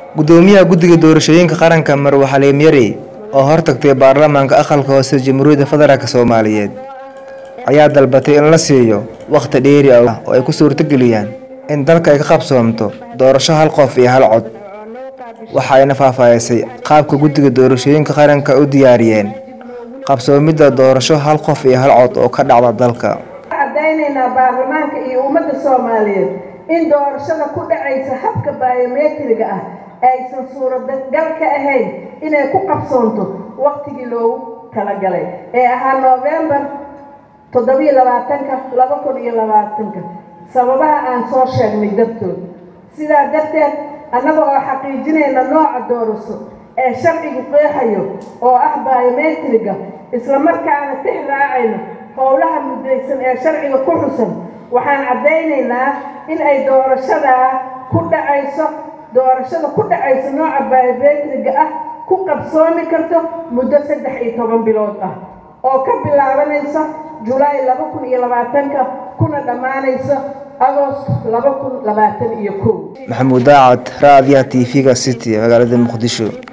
gudoomiyaha guddiga doorashooyinka qaranka marwe xaliim yari oo hortagtay baarlamaanka aqalka hoose jamhuuriyadda federaalk soomaaliyeed ayaa dalbatay in la siiyo wakhti dheeri ah oo ay ku suurtageliyaan in dalka ay ka qabsoomto doorasho hal qof iyo hal cod waxa ayna faahfaahisay qaabka guddiga doorashooyinka qaranka u diyaariyeen qabsoomidda doorasho hal qof iyo hal cod oo ka dhacda dalka cadaynaynaa baarlamaanka iyo ummadda soomaaliyeed in doorashada ku dhacaysa habka biometriga ah aysan suuragal ka ahayn inay ku qabsoonto waktigii loogu talagalay ee ahaa noofembar toddobiyo labaatanka laba kun iyo labaatanka sababaha aan soo sheegnay dartood sidaa darteed annaga oo xaqiijinayna nooca doorasho ee sharcigu qeexayo oo ah biometriga islamarkaana tix raacayno howlaha muddaysan ee sharciga ku xusan waxaan caddaynaynaa in ay doorashadaa ku dhacayso doorashada ku dhacayso nooca biometriga ah ku qabsoomi karto muddo saddex iyo toban bilood ah oo ka bilaabanaysa julaay laba kun iyo labaatanka kuna dhammaanaysa agost laba kun labaatan iyo kow maxamuud daacad raadiyaha t v-ga city magaalada muqdisho